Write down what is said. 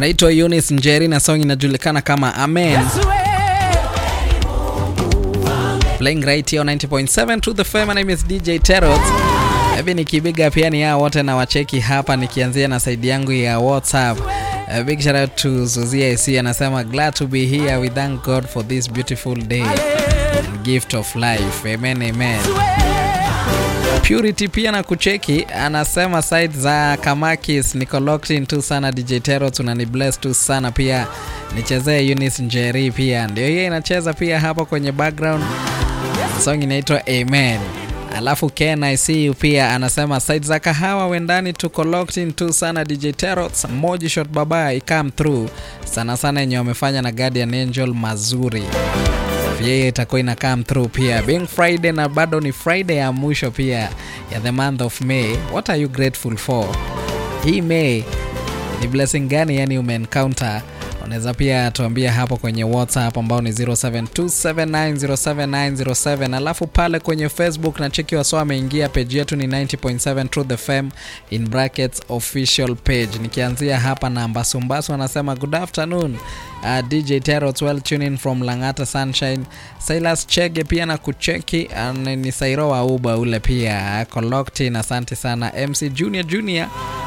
anaitwa Eunice Njeri na song inajulikana kama Amen. Playing right here on 90.7 to the fame. My name is DJ Terrot. Hebi nikibiga pia ni hao wote na wacheki hapa nikianzia na side yangu ya WhatsApp. A big shout out to Zuzia AC anasema glad to be here. We thank God for this beautiful day. Gift of life. Amen, amen. Purity pia na kucheki anasema side za Kamakis niko locked in tu sana DJ Tero tunani bless tu sana pia nichezee Eunice Njeri pia ndio hiyo inacheza pia hapo kwenye background song inaitwa Amen. Alafu Ken I see you pia anasema side za kahawa wendani tuko locked in tu sana DJ Tero moji shot baba i come through sana sana yenye wamefanya na Guardian Angel mazuri yeye itakuwa ina come through pia being Friday na bado ni Friday ya mwisho pia ya the month of May. What are you grateful for? Hii May ni blessing gani yani umeencounter? Unaweza pia tuambia hapo kwenye WhatsApp ambao ni 0727907907 alafu pale kwenye Facebook na cheki wasio ameingia page yetu ni 90.7 Truth the FM in brackets official page. Nikianzia hapa na Mbasumbasu anasema good afternoon uh, DJ Terrot well tuning from Langata Sunshine. Silas Chege pia na kucheki uh, ni Sairo wa Uba ule pia ako locked in. Asante sana MC Junior Junior